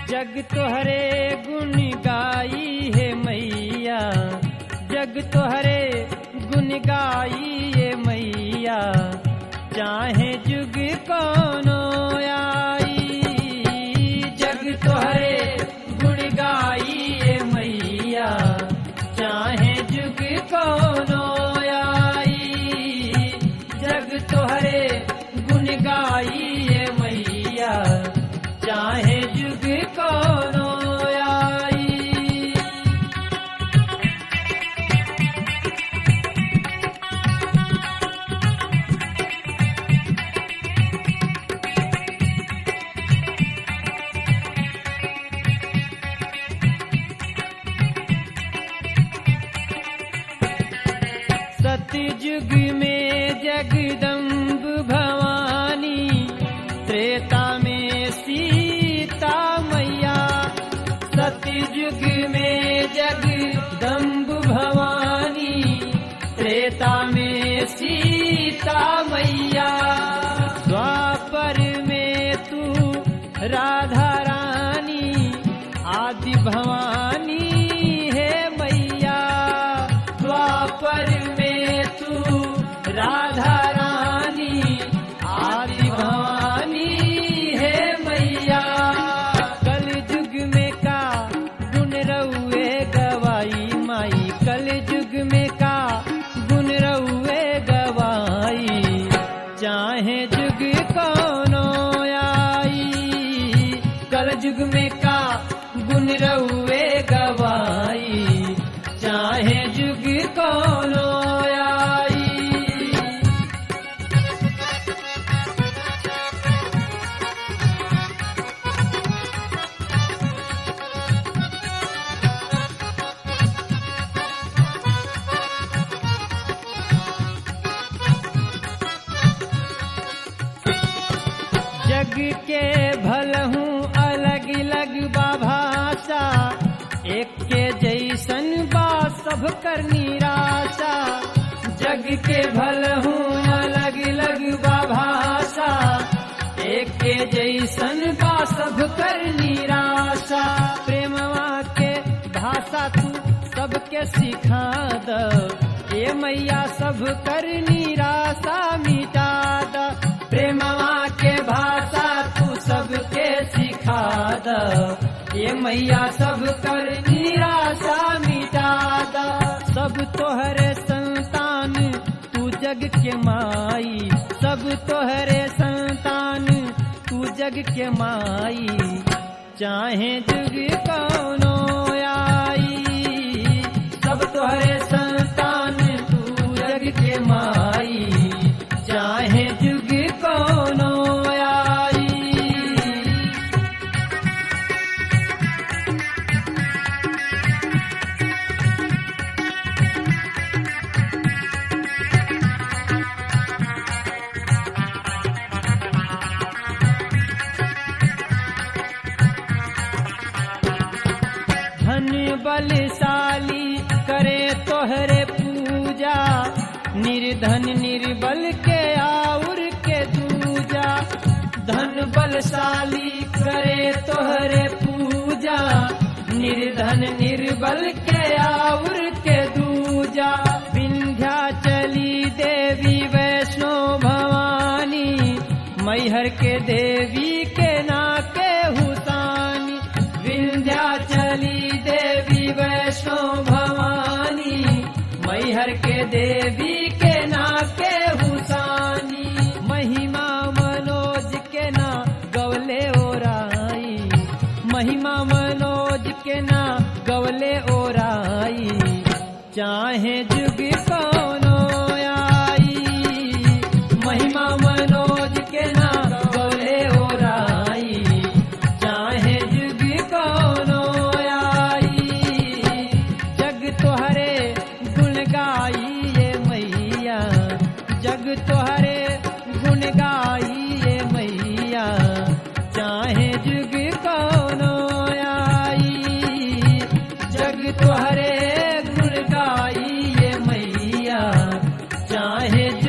जग तोहरे गुण गाई है मैया जग तोहरे गुण गाई है मैया चाहे जुग कोनो आई जग तोहरे गुण गाई है मैया चाहे जुग कोनो आई जग तोहरे गुण गाई है मैया चाहे जुग कोनो आई सतयुग में जगदम्ब भवानी त्रेता में सीता मैया सतयुग में जगदम्ब भवानी त्रेता में सीता मैया द्वापर में तू राधा रानी आदि भवानी है मैया द्वापर में तू राधा रानी आदि भवानी है मैया कल युग में का गुण रउए गवाई माई कल युग में का गुण रउए गवाई चाहे जुग कोनो आई कल युग में का गुण रउए गवाई चाहे जुग कोनो आई जग के भलहूँ अलग अलग भाषा एक के जैसन बा सब कर निराशा जग के भलहूँ अलग अलग भाषा एक के जैसन बा सब कर निराशा प्रेमवा के भाषा तू सबके सिखा द ए मैया सब कर निराशा मिटा द प्रेमवा के भाषा तू सबके सिखा द ये मैया सब कर निराशा मिटा द सब तोहरे संतान तू जग के माई सब तोहरे संतान तू जग के माई चाहे जुग कोनो आई सब तोहरे संतान तू जग के माई चाहे जुग कोनो आई धन बलशाली करे तोहरे पूजा निर्धन निर्बल के आउर के दूजा धन बलशाली करे तोहरे पूजा निर्धन निर्बल के आउर के दूजा विंध्या चली देवी वैष्णो भवानी मैहर के देवी के नाके हुसानी विंध्याचली देवी वैष्णो भवानी मैहर के देवी के नाके हुसानी महिमा मनोज के ना गवले ओराई महिमा मनोज के ना गवले ओराई चाहे जुग कोनो आई महिमा मनोज के ना गवले ओराई चाहे जुग कोनो आई जग तोहरे गुण गाई ये मैया जग तोहरे गुण गाई ये मैया चाहे जुग कोनो आई जग तोहरे गुण गाई ये मैया चाहे